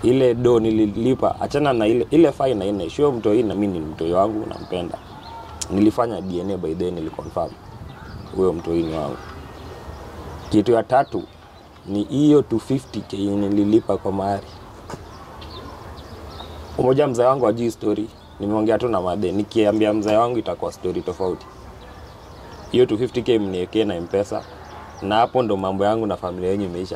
ile do nililipa achana na ile ile fine na ine sure mtoi na mimi ni mtoi wangu nampenda nilifanya dna by then niliconfirm huyo mtoi ni wangu kitu ya tatu ni hiyo 250k yenye nililipa kwa mahari umoja mzee wangu ajui story nimeongea tu na madhe nikiambia mzee wangu itakuwa story tofauti hiyo 250k mniekee na mpesa na hapo ndo mambo yangu na familia yenyu imeisha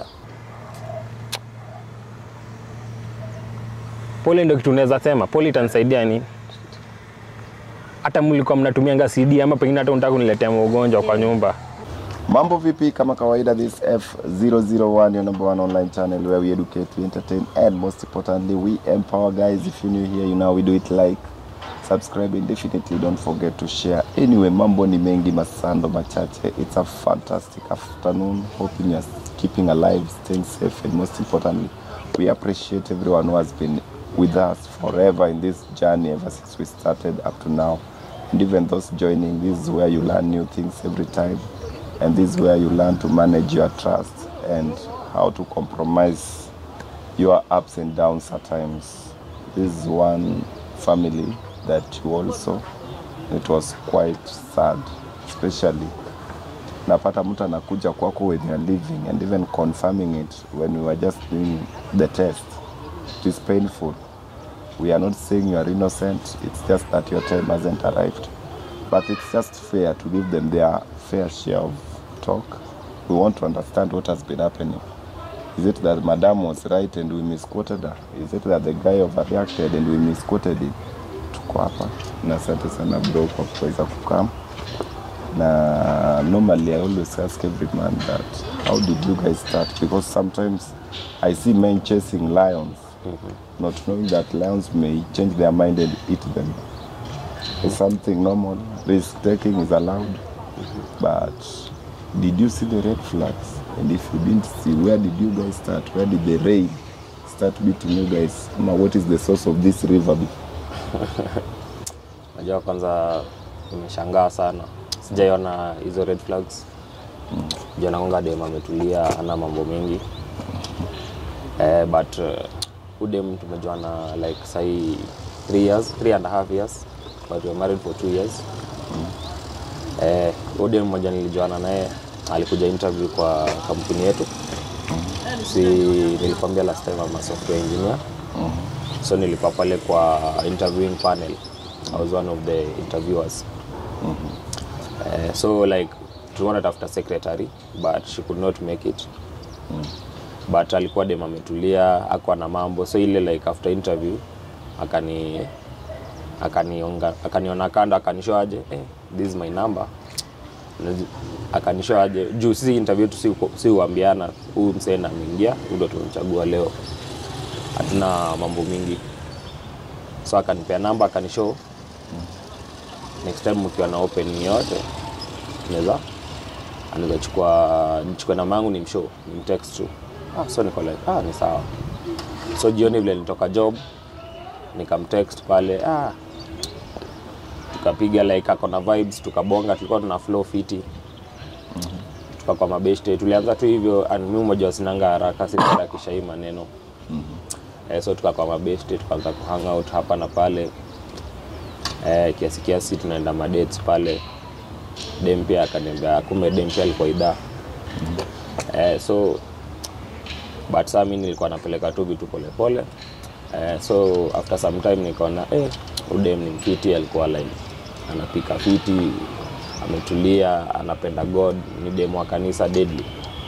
pole ndo kitu unaweza sema pole itanisaidia nini hata mlikuwa mnatumianga cd ama pengine hata unataka kuniletea ugonjwa kwa nyumba Mambo vipi? Kama kawaida, this F001, your number one online channel where we educate, we entertain, and most importantly, we empower. Guys, if you're new here, you know we do it like, subscribe, and definitely don't forget to share. Anyway, mambo ni mengi, masando machache. It's a fantastic afternoon. Hoping you're keeping alive, staying safe, and most importantly, we appreciate everyone who has been with us forever in this journey ever since we started up to now. And even those joining, this is where you learn new things every time and this is where you learn to manage your trust and how to compromise your ups and downs at times. This is one family that you also, it was quite sad, especially napata mtu anakuja kwako when you're living and even confirming it when we were just doing the test. It is painful. We are not saying you are innocent, it's just that your time hasn't arrived. But it's just fair to give them their fair share of talk. We want to understand what has been happening. Is it that Madam was right and we misquoted her? Is it that the guy overreacted and we misquoted him? Tuko hapa na asante sana bro kwa kuweza kukam na normally I always ask every man that how did you guys start because sometimes I see men chasing lions not knowing that lions may change their mind and eat them it's something normal risk taking is allowed but did you see the red flags and if you didn't see where did you guys start where did the rain start beating you guys Ama what is the source of this river najua kwanza nimeshangaa sana sijaiona hizo red flags janakonga dem ametulia ana mambo mengi eh, but uh, udem tumejuana like sahii three years three and a half years but we were married for two years eh, udem mmoja nilijuana naye alikuja interview kwa kampuni yetu si nilikwambia last time ama software engineer so nilikuwa pale kwa interviewing panel i was one of the interviewers Eh, so like tulikuwa natafuta secretary but she could not make it but alikuwa dem ametulia akwa na mambo so ile like after interview akani akanionga akaniona kando akanishow aje eh, this is my number Nazi- akanishow aje juu sisi interview tu si, si uambiana huyu msee na ameingia huyu ndo tumemchagua leo hatuna mambo mingi so akanipea namba akanishow next time mkiwa na open yote naweza anaweza chukua nichukue namba yangu ni mshow ni mtext tu ah, so niko like ah, ni sawa so jioni vile nitoka job nikamtext pale ah, tukapiga like ako na vibes tukabonga tulikuwa tuna flow fiti tukakwa mabeshte tulianza tu hivyo and mimi mmoja wasinanga haraka sitarakisha hii maneno eh, so tukakwa mabeshte tukaanza kuhang out hapa na pale eh, kiasi kiasi tunaenda madates pale dem pia akaniambia kumbe dem pia alikuwa idhaa eh, so but saa mi nilikuwa napeleka tu vitu polepole eh, so after some time nikaona eh, udem ni mfiti alikuwa like anapika fiti ametulia anapenda god ni demu wa kanisa deadly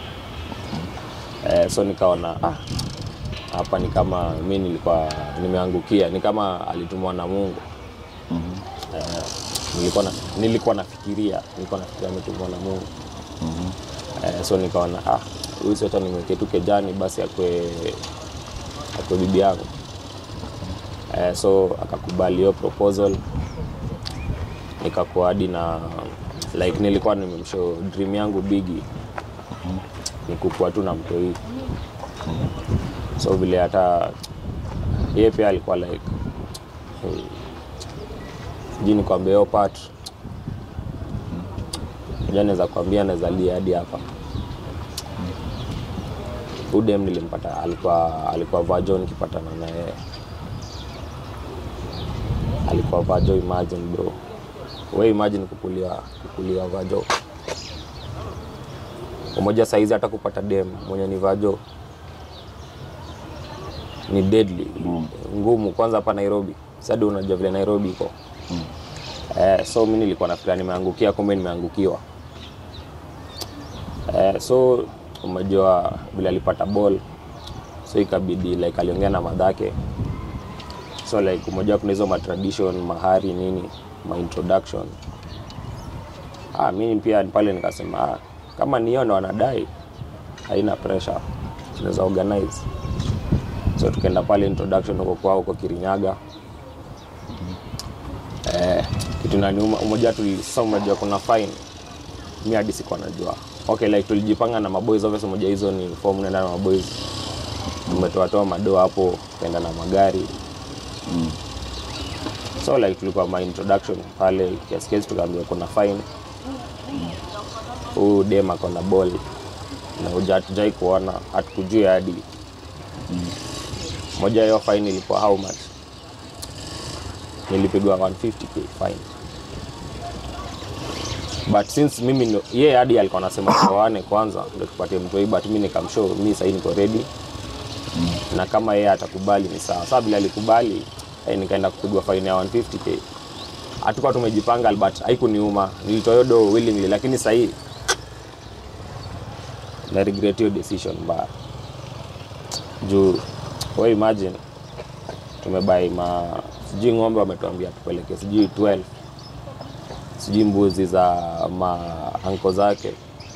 eh, so nikaona ah, hapa ni kama mi nilikuwa nimeangukia ni kama alitumwa na mungu eh, nilikuwa, na, nilikuwa nafikiria nilikuwa nafikiria ametumwa na mungu eh, so nikaona ah, huyu si hata nimweke tu kejani basi akwe akwe bibi yangu eh, so akakubali hiyo proposal nikakuwa hadi na like nilikuwa nimemshow dream yangu bigi ni kukuwa tu na mtoi so vile hata yeye pia alikuwa like hey, sijui nikwambia hiyo part ja naweza kwambia naweza lia hadi hapa udem nilimpata alikuwa alikuwa vajo nikipatana na yeye alikuwa vajo imagine bro we imagine kukulia kukulia vajo umoja saizi hata kupata dem mwenye ni vajo ni deadly ngumu kwanza hapa nairobi sadi unajua vile nairobi iko eh, so mi nilikuwa nafikiria nimeangukia kumbe nimeangukiwa eh, so umejua vile alipata ball so ikabidi like aliongea na madhake so like umejua kuna hizo matradition mahari nini maintroduction ah, mimi pia pale nikasema ah, kama niyo ndo wanadai haina pressure tunaweza organize so tukaenda pale introduction huko kwao huko kirinyaga eh, kitu naniuma umoja tulisasa umejua kuna fine mi hadi sikuwa najua okay like tulijipanga na maboys obviously moja hizo ni form unaenda na maboys tumetoatoa madoa hapo tukaenda na magari so like tulikuwa ma introduction pale kiasi kiasi tukaambia kuna fine huu dem ako na ball na uja hatujai kuona hatukujua hadi moja hiyo fine ilikuwa how much nilipigwa 150k fine but since mimi ndo yeye hadi alikuwa anasema tuoane kwanza ndo tupatie mtoi but mi nikamshow mi sahii niko ready na kama yeye atakubali ni sawa saa vile alikubali eh, nikaenda kupigwa faini ya 150k hatukuwa tumejipanga but haikuniuma nilitoa hiyo do willingly lakini sahii na regret hiyo decision mbaya juu we imagine tumebai ma sijui ng'ombe wametuambia tupeleke sijui 12 sijui mbuzi za maanko zake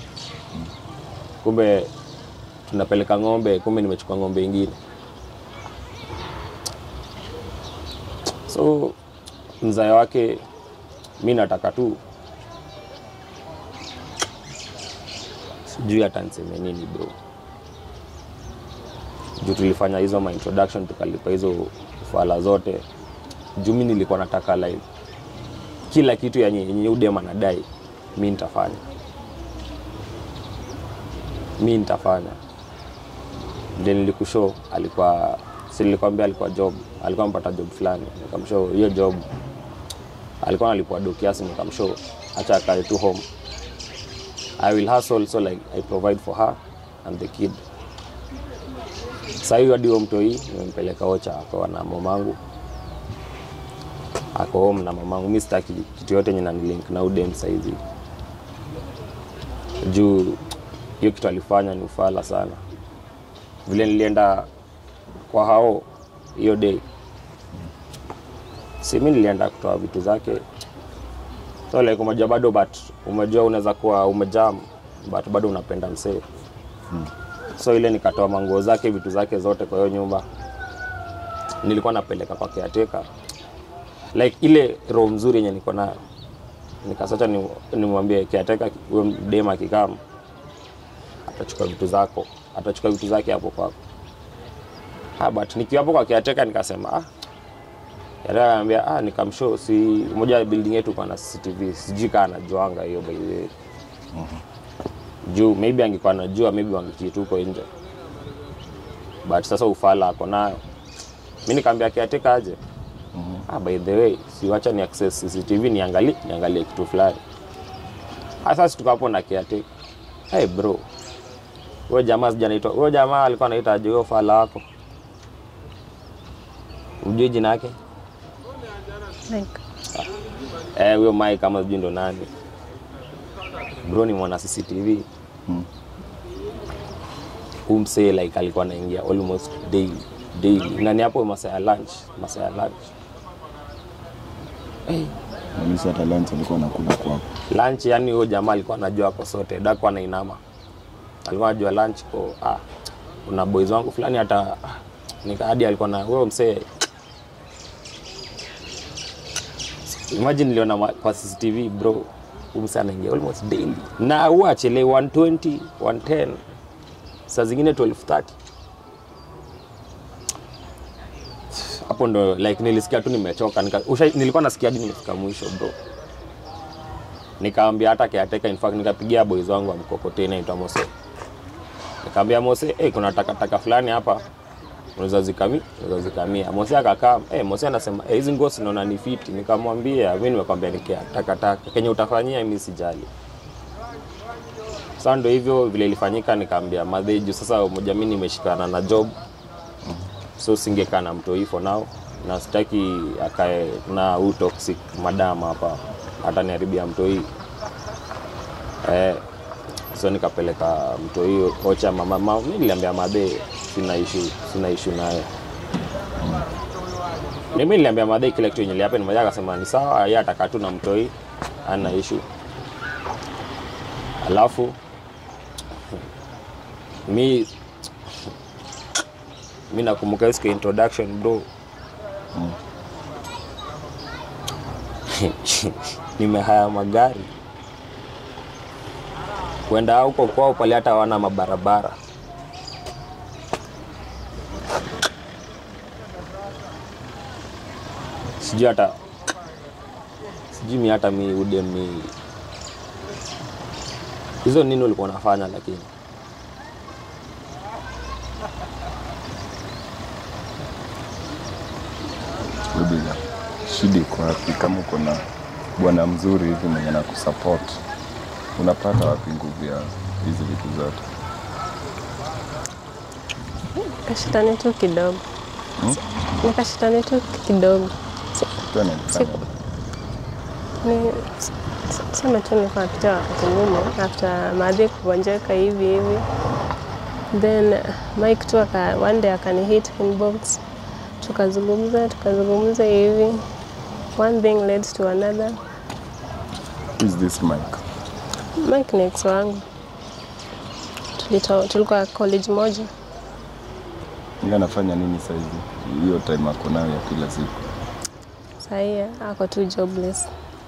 kumbe tunapeleka ng'ombe kumbe nimechukua ng'ombe ingine so mzae wake mi nataka tu sijui hata niseme nini bro juu tulifanya hizo ma introduction tukalipa hizo fala zote juu mi nilikuwa nataka like kila kitu yenye yenye udem anadai mi nitafanya mi nitafanya ndio nilikushow alikuwa si nilikwambia alikuwa job alikuwa amepata job fulani nikamshow hiyo job alikuwa analipwa do kiasi nikamshow acha akae tu home i will hustle so like i provide for her and the kid sahii hadi huo mtoi nimempeleka ocha akawa na mamangu ako home na mamangu mi sitaki kitu yote yenye nanilink na udem saizi juu hiyo kitu alifanya ni ufala sana vile nilienda kwa hao hiyo day si mi nilienda kutoa vitu zake so like umejua bado but umejua unaweza kuwa umejam but bado unapenda msee so ile nikatoa manguo zake vitu zake zote kwa hiyo nyumba nilikuwa napeleka kwa caretaker like ile roho mzuri yenye niko nayo nikasacha ni- nimwambie caretaker huyo dem akikam atachukua vitu zako atachukua vitu zake hapo kwako ah, but nikiwa hapo kwa caretaker nikasema ah caretaker anambia ah nikamshow si moja ya building yetu kwa na CCTV sijui kaa anajuanga hiyo by the way juu maybe angekuwa anajua maybe wangekitu huko nje but sasa ufala ako nayo mi nikaambia caretaker aje ah, by the way siwacha ni access CCTV niangalie niangalie kitu fulani Ah, sasa tuko hapo na caretaker hey bro huyo jamaa sijanaitwa huyo jamaa alikuwa anaita aje huyo fala wako mjui jina yake Like, eh huyo Mike kama sijui ndo nani bro ni mwana CCTV huu msee like alikuwa anaingia almost daily daily nani hapo masaa ya lunch masaa ya lunch Malisi hata lunch alikuwa anakula kwako. lunch yani huyo jamaa alikuwa anajua ako sote dako anainama alikuwa anajua lunch ko ah, kuna boys wangu fulani hata ah, nika hadi alikuwa na huyo msee imagine niliona ma- kwa CCTV bro huyu msee anaingia almost daily na huwa achele 120 110 saa zingine 1230 hapo ndo like nilisikia tu nimechoka nika, usha, nilikuwa nasikia hadi nimefika mwisho bro nikaambia hata kiateka in fact nikapigia boys wangu wa mkokoteni naitwa Mose Nikamwambia Mose, eh, kuna takataka fulani hapa unaweza zikami, unaweza zikamia. Mose akakaa, eh, Mose anasema eh, hizi nguo sinaona ni fiti. Nikamwambia mimi nimekwambia nikia takataka kenye utafanyia mimi sijali. Sasa ndio hivyo vile ilifanyika, nikaambia madhe juu sasa moja mimi nimeshikana na job so singekaa na mtoi for now na sitaki akae na huu toxic madam hapa ataniharibia mtoi eh, so nikapeleka mtoi ocha mama, mama mi niliambia madhe sina issue sina issue naye mimi niliambia madhe kile kitu yenye lihappen madhe akasema ni sawa yeye atakaa tu na mtoi ana issue alafu mi mi nakumbuka hiyo siku ya introduction bro nimehaya magari kwenda huko kwao pale hata hawana mabarabara sijui hata sijui mi hata mi ude mi hizo nini ulikuwa unafanya lakini Rubiga, shida iko wapi? Kama uko na bwana mzuri hivi mwenye na kusupport, unapata wapi nguvu ya hizi vitu zote? Kashitani tu kidogo. Nikashitani tu kidogo. Si- Kitu ananifanya Ni sema tu nilikuwa napita wakati ngumu after madhi kugonjeka hivi hivi. Then Mike tu aka one day akani hit inbox. Tukazungumza tukazungumza hivi. One thing led to another. Who is this Mike? Mike ni ex wangu. Tulito, tulikuwa college moja. Yeye anafanya nini saa hizi? Hiyo time ako nayo ya kila siku. Sahii ako tu jobless.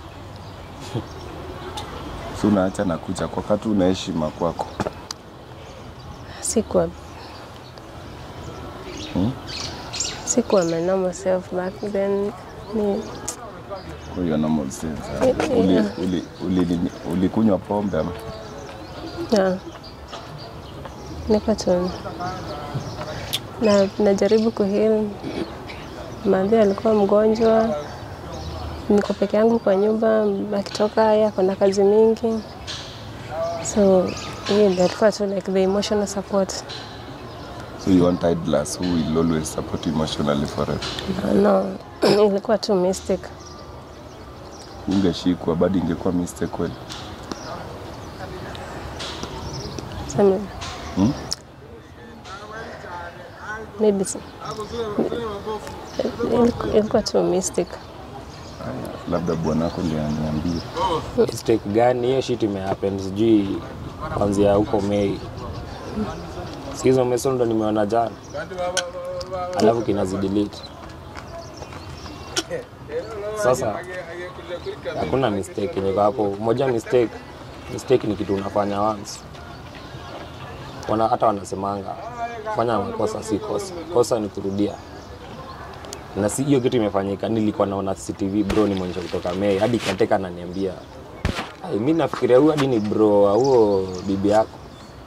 Si unaacha na kucha kwa wakati una heshima kwako. Sikuwa Hmm? sikuwa my normal self back then. Ni, Kwa hiyo normal sense. Yeah. Uli, uli, uli, ulikunywa pombe ama? na, niko tu na najaribu kuheal. Madhi alikuwa mgonjwa, niko peke yangu kwa nyumba, akitoka yeye ako na kazi mingi, so hiyo ndio alikuwa tu like the emotional support. So you want idlers who will always support you emotionally forever. No, ilikuwa tu mistake. Ungeshikwa bado ingekuwa mistake kweli. Sema Hmm? maybe si- iliku- ilikuwa tu mistake. Labda bwanako ndio aniambie. mistake gani hiyo shit imehappen sijui kwanzia huko Mei sikizo meso ndo nimeona jana alafu kinazidelete sasa hakuna mistake yenye iko hapo moja mistake mistake ni kitu unafanya once wana, hata wanasemanga fanya makosa si kosa kosa ni kurudia na si hiyo kitu imefanyika nilikuwa naona CCTV bro ni mwenye kutoka Mei hadi kateka ananiambia Ai, mi nafikiria huyu hadi ni bro wa huo bibi yako.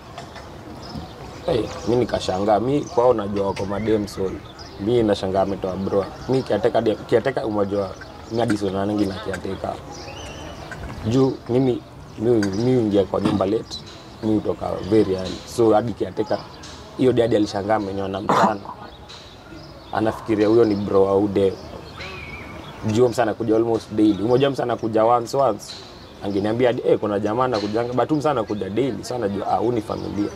Hey, mi nikashangaa, mi kwao najua wako madem soul. Mi nashangaa ametoa bro. Mi kiateka hadi- kiateka umejua mi hadi sionanangi na kiateka. Juu mimi mi mi huingia kwa nyumba late, mi hutoka very early. So hadi kiateka hiyo dadi alishangaa ameniona mchana. Anafikiria huyo ni bro wa ude juu msana kuja almost daily. Umoja msana kuja once once. Angeniambia hadi eh, kuna jamaa anakujanga but huyu msana kuja daily. Sasa najua ah, huyu ni familia.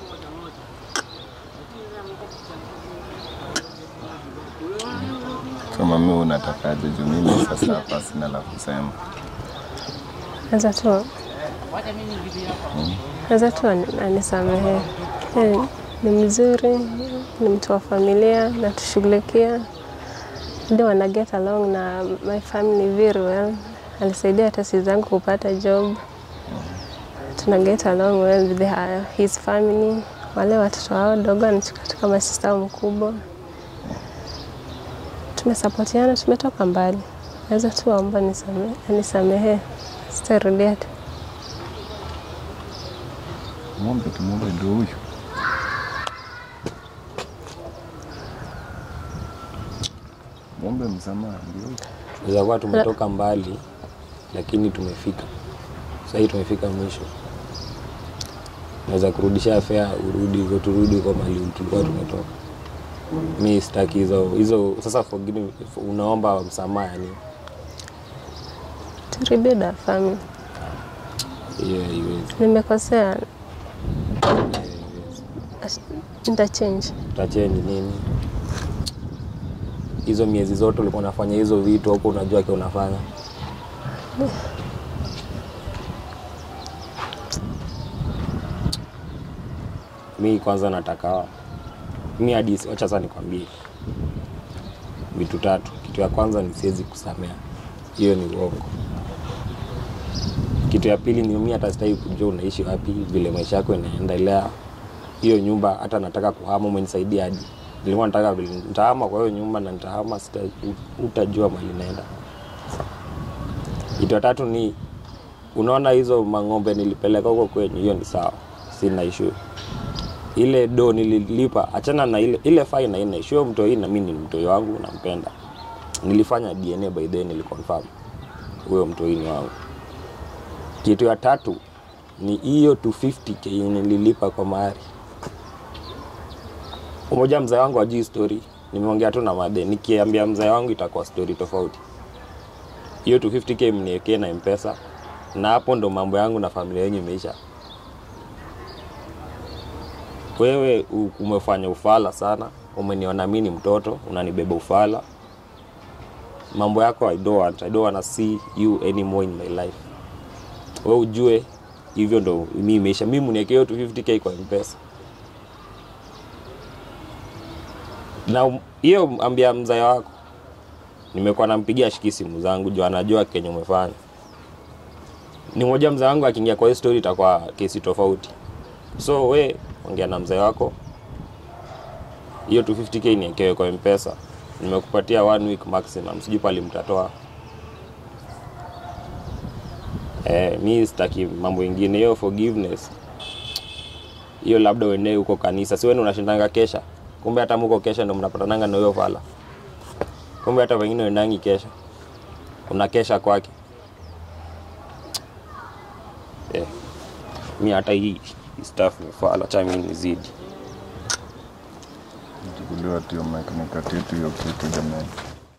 Kama mimi unatakaje juu mimi sasa hapa sina la kusema. Naweza tu naweza tu ani- anisamehe. Yeye Ni mzuri, ni mtu wa familia, natushughulikia ndio wana get along na my family very well. Alisaidia hata sisi zangu kupata job, tuna get along well with her, his family. Wale watoto wao dogo anachukua kama sista mkubwa, tumesapotiana, tumetoka mbali. Naweza tu aomba nisame- anisamehe, sitarudia tu. Mwombe tumwombe ndio huyu. Muombe msamaha ndio. Tunaweza kuwa tumetoka mbali lakini tumefika. Sasa hii tumefika mwisho. Naweza kurudisha fare urudi huko turudi huko mali tulikuwa tumetoka. Mi sitaki hizo hizo sasa forgive unaomba msamaha yani. To rebuild our family. Hiyo haiwezi. Nimekosea, Haiwezi. nitachange. Utachange nini? Hizo miezi zote ulikuwa unafanya hizo vitu huko unajua ke unafanya. Mi kwanza nataka mi hadi wacha sasa nikwambie vitu tatu. Kitu ya kwanza ni siwezi kusamea, hiyo ni uongo. Kitu ya pili ni mi hata sitaki kujua unaishi wapi, vile maisha yako inaendelea. Hiyo nyumba hata nataka kuhama, umenisaidia hadi nilikuwa nataka vile nitahama kwa hiyo nyumba na nitahama, sita utajua mali naenda. Kitu ya tatu ni unaona hizo mang'ombe nilipeleka huko kwenyu, hiyo ni sawa, sina issue. Ile do nililipa, achana na ile ile fine haina issue. Huyo mtoi na mimi ni mtoi wangu, nampenda. Nilifanya DNA by then, niliconfirm huyo mtoi ni wangu. Kitu ya tatu ni hiyo 250k yenye nililipa kwa mahari. Umoja mzee wangu ajui story, nimeongea tu na madhe. Nikiambia mzee wangu itakuwa story tofauti. Hiyo 250k mniwekee na mpesa, na hapo ndo mambo yangu na familia yenyu imeisha. Wewe u- umefanya ufala sana, umeniona mimi ni mtoto, unanibeba ufala. Mambo yako I don't want, I don't wanna see you anymore in my life. Wewe ujue hivyo ndo mimi imeisha. Mimi mniwekee hiyo 250k kwa mpesa. na um- hiyo ambia mzae wako nimekuwa nampigia shiki simu zangu juu anajua kenye umefanya ni moja mzae wangu akiingia kwa hiyo story itakuwa kesi tofauti so we ongea na mzae wako hiyo 250k niekewe kwa mpesa nimekupatia one week maximum sijui pali mtatoa eh, mi sitaki mambo ingine hiyo forgiveness hiyo labda uendee huko kanisa si wewe unashindanga kesha kumbe hata muko kesha ndo mnapatananga na huyo fala kumbe hata wengine wendangi kesha unakesha kwake eh. mi hata hii hii stuff ni fala cha mi nizidi Chukuliwa tu hiyo mic nikati tu hiyo kitu jamani.